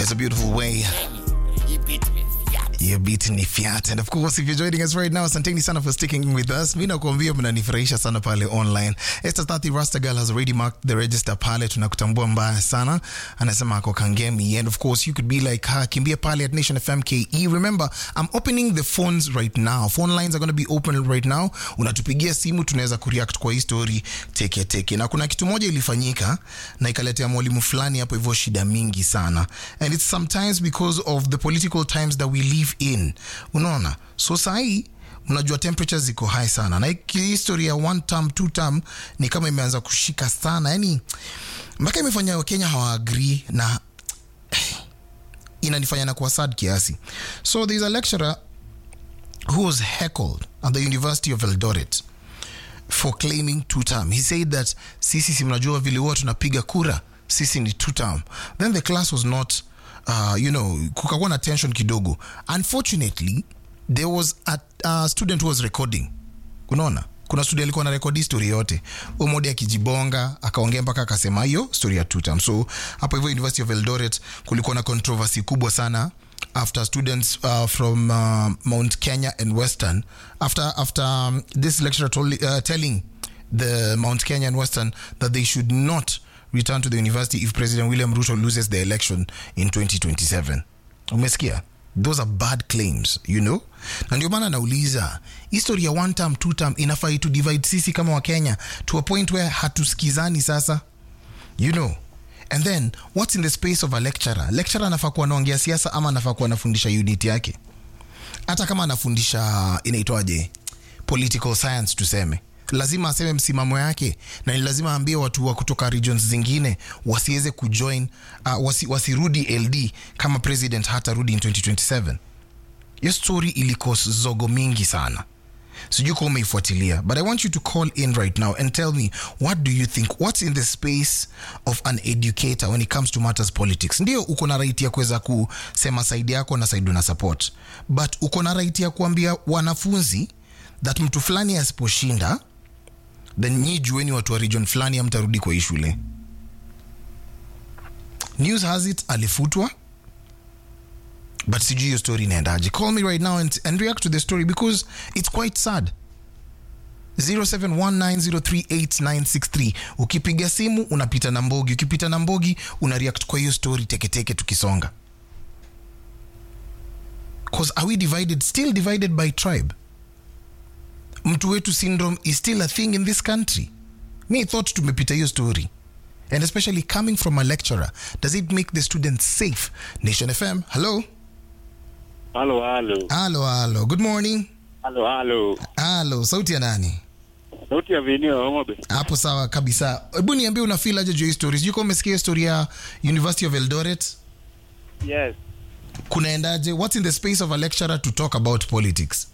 It's a beautiful way. You beat ni fiat. And of course, if you're joining us right now, asanteni sana for sticking with us. Mi nakuambia mnanifurahisha sana pale online. Esther Tati Rasta Girl has already marked the register pale. Tunakutambua mbaya sana. Anasema ako Kangemi. And of course, you could be like her. Kimbia pale at Nation FM KE. Remember, I'm opening the phones right now. Phone lines are going to be open right now. Unatupigia simu, tunaweza kureact kwa hii story teke teke. Na kuna kitu moja ilifanyika na ikaletea mwalimu fulani hapo hivyo shida mingi sana. And it's sometimes because of the political times that we live in unaona so sahii mnajua temperatures ziko high sana na hii history ya one term two term ni kama imeanza kushika sana yani mpaka imefanya wakenya hawaagrii na inanifanya na kuwa sad kiasi so there's a lecturer who was heckled at the university of eldoret for claiming two term he said that sisi si mnajua vile huwa tunapiga kura sisi ni two term then the class was not uh, you know kukakuwa na tension kidogo unfortunately there was a, a student who was recording unaona kuna student alikuwa na rekodi story yote umodi akijibonga akaongea mpaka akasema hiyo story ya two term so hapo hivyo university of eldoret kulikuwa na controversy kubwa sana after students uh, from uh, mount kenya and western after after um, this lecturer told, uh, telling the mount kenya and western that they should not return to the university if president william ruto loses the election in 2027 umesikia those are bad claims you know na ndio maana nauliza history ya one term two term inafai to divide sisi kama wakenya to a point where hatusikizani sasa you know and then what's in the space of a lecturer lecturer anafaa kuwa anaongea siasa ama anafaa kuwa anafundisha unit yake hata kama anafundisha inaitwaje political science tuseme lazima aseme msimamo yake na ni lazima aambie watu wa kutoka regions zingine wasiweze kujoin uh, wasi, wasirudi ld kama president hatarudi in 2027 hiyo story iliko zogo mingi sana sijui kuwa umeifuatilia but i want you to call in right now and tell me what do you think what's in the space of an educator when it comes to matters politics ndio uko na right ya kuweza kusema saidi yako na saidi una support but uko na right ya kuambia wanafunzi that mtu fulani asiposhinda then nyi jueni watu wa region fulani amtarudi kwa hii shule news has it alifutwa but sijui hiyo story inaendaje call me right now and, and react to the story because it's quite sad 0719038963 ukipiga simu unapita na mbogi ukipita na mbogi una react kwa hiyo story teketeke tukisonga cause are we divided still divided by tribe mtu wetu syndrome is still a thing in this country me thought tumepita hiyo story and especially coming from a lecturer does it make the students safe nation fm hello Halo, halo. halo halo good morning Halo, halo. halo sauti ya nani Sauti ya Vinio Homobe. hapo sawa kabisa hebu niambie una feel aje juu ya hii story sijui kama umesikia hiyo story ya university of eldoret Yes. kunaendaje what's in the space of a lecturer to talk about politics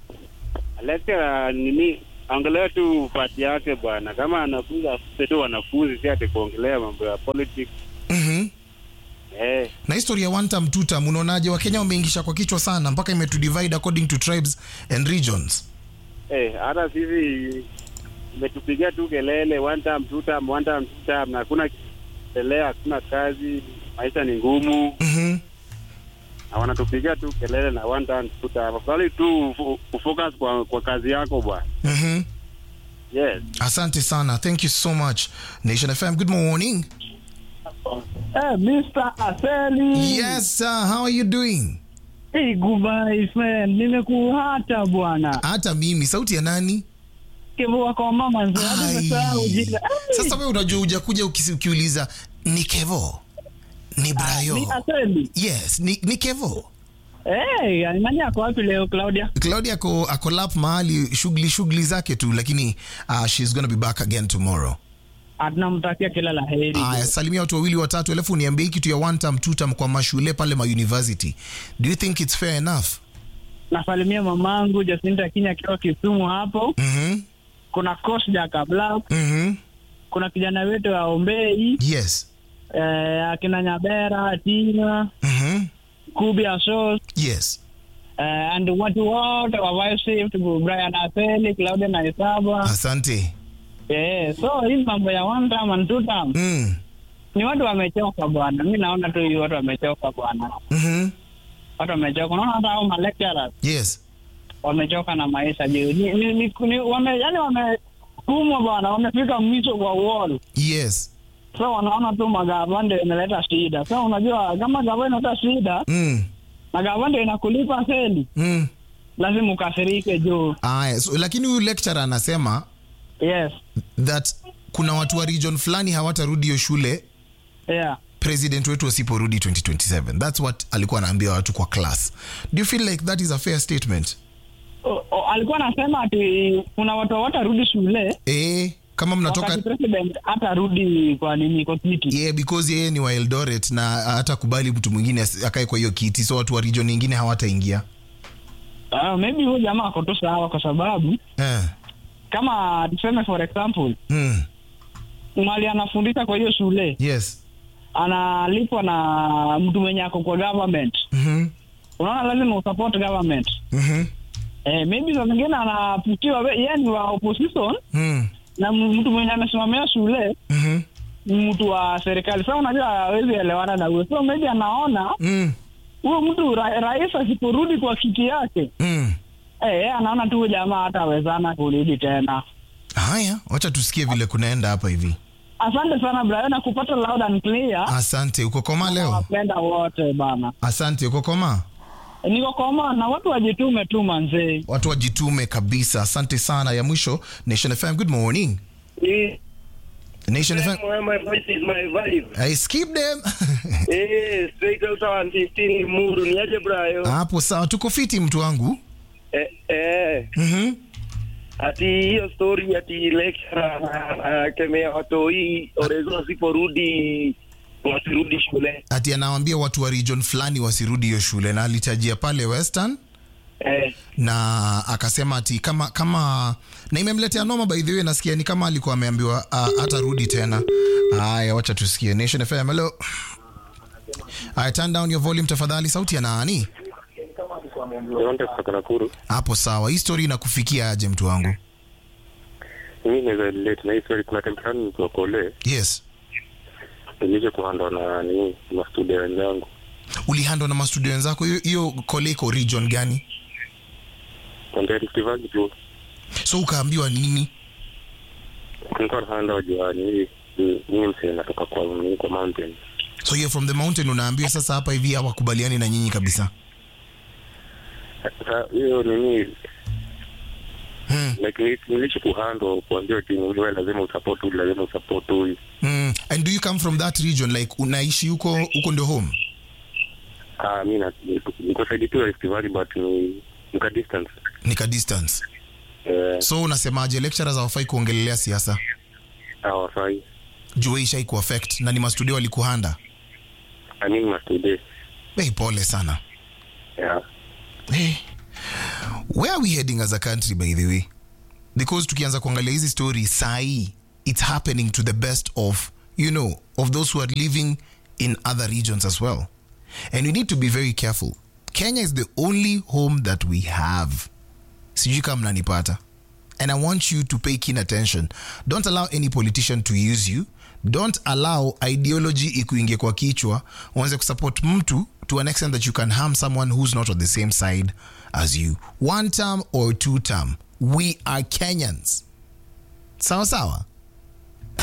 Lecturer nini? Angalia tu pati yake bwana. Kama anafunza afuse tu wanafunzi si ati kuongelea mambo ya politics. mm-hmm. Eh, na historia ya one term two term unaonaje wakenya wameingisha kwa kichwa sana mpaka imetudivide according to tribes and regions eh, hata sisi imetupigia tu kelele one time, two time, one time, two time na hakuna kelele, hakuna kazi, maisha ni ngumu mm-hmm. na wanatupigia tu kelele na one time, two time. Afadhali tu ufu- ufocus kwa, kwa kazi yako bwana. Mm-hmm. Yes. asante sana thank you so much nation fm good morning Hey, Mr. Aseli. yes sir how are you doing Hey, goodbye friend. Nimekuhata bwana. hata mimi sauti ya nani Kivua kwa mama nzee. Hadi Ai. nimesahau jina. Hey, sasa we unajua ujakuja ukisi- ukiuliza ni kevo ni brayo Ni Aseli. yes ni, ni kevo Hey, nani ako wapi leo Claudia? claudia ako, ako lap mahali shughuli shughuli zake tu lakini uh, she's gonna be back again tomorrow Tunamtakia kila la heri. aya salimia watu wawili watatu alafu niambie hii kitu ya one term two term kwa mashule pale ma university do you think it's fair enough Nasalimia mamangu Jacinta Kinya akiwa Kisumu hapo. mm-hmm. Kuna coach Jaka Black, Mm-hmm. kuna kijana wetu wa Ombei, yes eh, akina Nyabera, Tina, mm-hmm. Kubi Asos, yes eh, and watu wote wa Vice Shift, Brian Aseli, Claudia Naisaba. asante Eh, so hii mambo ya one term and two term mm. ni watu wamechoka bwana. Mi naona tu hii watu wamechoka bwana, Mhm. watu wamechoka. Unaona hata hao malecturers Yes. wamechoka na maisha juu ni, ni, ni, ni, wame, yani wamekumwa bwana, wamefika mwisho wa wall. Yes. So wanaona tu magava ndio inaleta shida. So unajua kama gava inaleta shida Mm. na gava ndio inakulipa seli, Mm. lazima ukasirike juu. Aya, so, lakini huyu lecturer anasema Yes, that kuna watu wa region fulani hawatarudi hiyo shule yeah. president wetu asiporudi 2027 that's what alikuwa anaambia watu kwa class do you feel like that is a fair statement O, o, alikuwa anasema ati kuna watu hawatarudi shule eh kama mnatoka wakati president hatarudi kwa nini kwa kiti. yeah, because yeye ni wa eldoret na hatakubali mtu mwingine asi- akae kwa hiyo kiti so watu wa region nyingine hawataingia Uh, maybe huyu jamaa ako tu sawa kwa sababu eh. kama tuseme for example mm. mali anafundisha kwa hiyo shule yes analipwa na mtu mwenye ako kwa government mm-hmm. unaona lazima usupport government Mm-hmm. eh, maybe saa zingine anapitiwa we- yeye ni wa opposition Mm. na m- mtu mwenye amesimamia shule Mm-hmm. ni mtu wa serikali sa unajua hawezi elewana na huyo so maybe anaona Mm. huyo mtu ra, rais asiporudi kwa kiti yake Mm. eh, yeye anaona tu huyu jamaa hatawezana kurudi tena haya wacha tusikie vile kunaenda hapa hivi asante sana Brian na kupata loud and clear asante uko koma leo wapenda wote bana asante uko koma niko koma na watu wajitume tu manzee watu wajitume kabisa asante sana ya mwisho nation fm good morning nation fm My voice is my vibe. I skip them Eh, straight out of 115 Muru. Ni aje Brayo? hapo sawa tuko fiti mtu wangu Eh, eh. mm-hmm. Ati hiyo story ati lecturer akemea watoi orezo wasiporudi wasirudi shule. ati anawambia watu wa region fulani wasirudi hiyo shule na alitajia pale western Eh, na akasema ati kama kama na imemletea noma by the way nasikia ni kama alikuwa ameambiwa uh, hatarudi tena haya wacha tusikie nation fm hello Aya, turn down your volume tafadhali sauti ya nani Asante kutoka Nakuru. hapo sawa hii story inakufikia aje mtu wangu Mimi naweza relate na hii story. Kuna time fulani nikiwa kole yes nilije kuhandwa na nini mastudio wenzangu ulihandwa na mastudio wenzako hiyo- hiyo kole iko region gani kwambia Rift Valley tu so ukaambiwa nini nilikuwa nahanda wajua nini mimi msee natoka kwa nini kwa mountain so you're from the mountain unaambiwa sasa hapa hivi hawakubaliani na nyinyi kabisa sasa hiyo nini hmm. like ni- nilicho kuhandwa kuambia ti wewe lazima usupport huyu lazima usupport huyu Hmm. and do you come from that region like unaishi huko huko ndio home ah mimi na niko side tu ya Rift Valley but ni nika distance nika distance eh so unasemaje lecturers hawafai kuongelelea siasa hawafai juu hii ishai kuaffect na ni mastudio walikuhanda i mean mastudio hey, pole sana yeah hey. where are we heading as a country by the way because tukianza kuangalia hizi story sahi it's happening to the best of you know of those who are living in other regions as well and we need to be very careful kenya is the only home that we have sijui kama mnanipata and i want you to pay keen attention don't allow any politician to use you don't allow ideology ikuingie kwa kichwa uanze kusupport mtu to an extent that you can harm someone who's not on the same side as you one term or two term we are kenyans sawa sawa